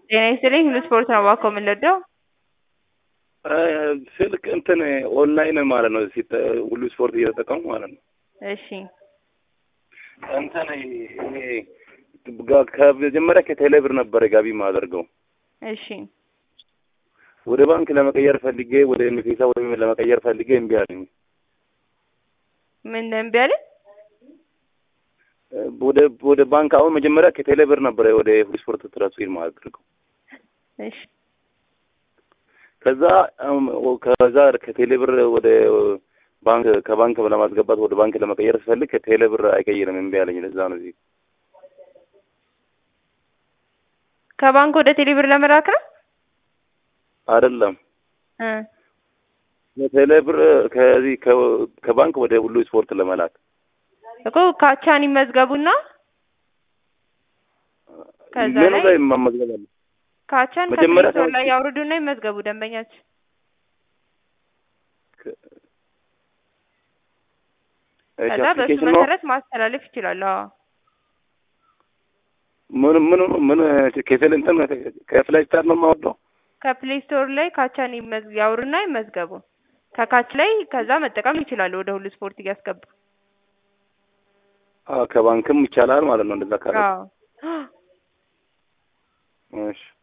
ጤና ይስጥልኝ ሁሉ ስፖርት ነው እባክዎ የምንወደው ስልክ እንትን ኦንላይን ማለት ነው ሲተ ሁሉ ስፖርት እየተጠቀሙ ማለት ነው። እሺ እንትን ይሄ ጋ- ከመጀመሪያ ከቴሌ ብር ነበረ ገቢ የማደርገው እሺ ወደ ባንክ ለመቀየር ፈልጌ ወደ ኒፌሳ ወይም ለመቀየር ፈልጌ እምቢ አለኝ። ምን እምቢ አለ? ወደ ወደ ባንክ አሁን መጀመሪያ ከቴሌ ብር ነበረ ወደ ሁሉ ስፖርት ትራንስፌር ማድረገው እሺ ከዛ አም፣ ከዛ ከቴሌ ብር ወደ ባንክ ከባንክ ለማስገባት ወደ ባንክ ለመቀየር ስፈልግ ከቴሌ ብር አይቀይርም እምቢ አለኝ። ለዛ ነው እዚህ ከባንክ ወደ ቴሌብር ለመላክ ነው አይደለም እ ከቴሌ ብር ከዚህ ከ- ከባንክ ወደ ሁሉ ስፖርት ለመላክ እኮ ካቻን ይመዝገቡና ከዛ ምኑ ላይ ላይ መመዝገብ አለ? ካቻን መጀመሪያ ከፕሌይ ስቶር ላይ ሰዎች- ያውርዱና ይመዝገቡ ደንበኛችን እሺ፣ ከዛ በሱ አፕሊኬሽን ነው መሰረት ማስተላለፍ ይችላሉ። አዎ ምን ምን ምን ከቴሌ እንትን ከፍላይ ስታር ነው የማወጣው ከፕሌይ ስቶር ላይ ካቻን ይመዝ- ያውሩና ይመዝገቡ። ከካች ላይ ከዛ መጠቀም ይችላሉ ወደ ሁሉ ስፖርት እያስገቡ። አዎ፣ ከባንክም ይቻላል ማለት ነው እንደዛ ካለ አዎ እሺ